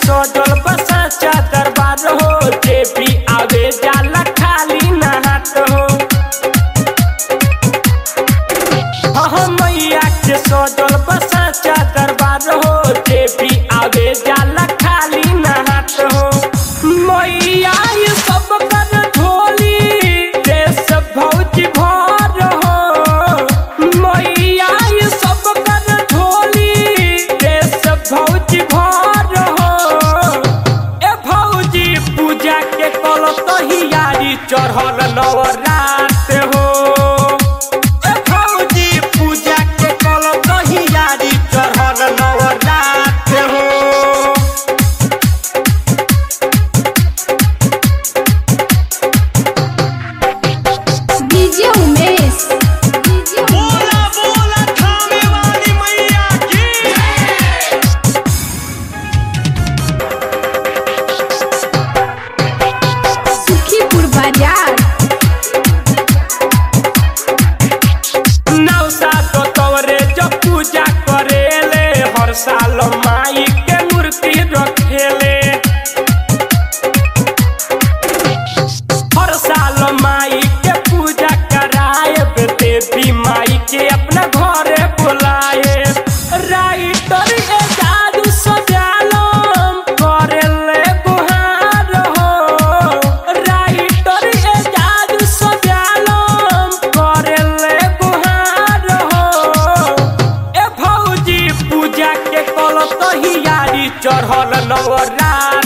सजल बसाचा दरबार हो जे भी आवे जाला खाली नहात हो हाँ मैया के सजल बसाचा दरबार हो जे भी आवे जाला खाली नहात हो मैया ये सब कर ढोली देश भौजी भर हो मैया ये सब कर ढोली देश भौजी भर हो ए भौजी पूजा के कल तहियारी चढ़ल नवरात हो ए भौजी पूजा के कल तहियारी चढ़ल नवरात हो डीजे उमेश डीजे बोला बोला थामे वाली मैया की सुखीपुर बाजार नौसा तो तोरे जो पूजा करेले हर साल माई के मूर्ति रखेले हर साल माई के पूजा कराए देवी माई के अपना घरे बुलाए राइटर ए जादू सजालम करेले गुहार हो राइटर ए जादू सजालम करेले गुहार हो ए भौजी पूजा के कल तहियारी चढ़ल नवरात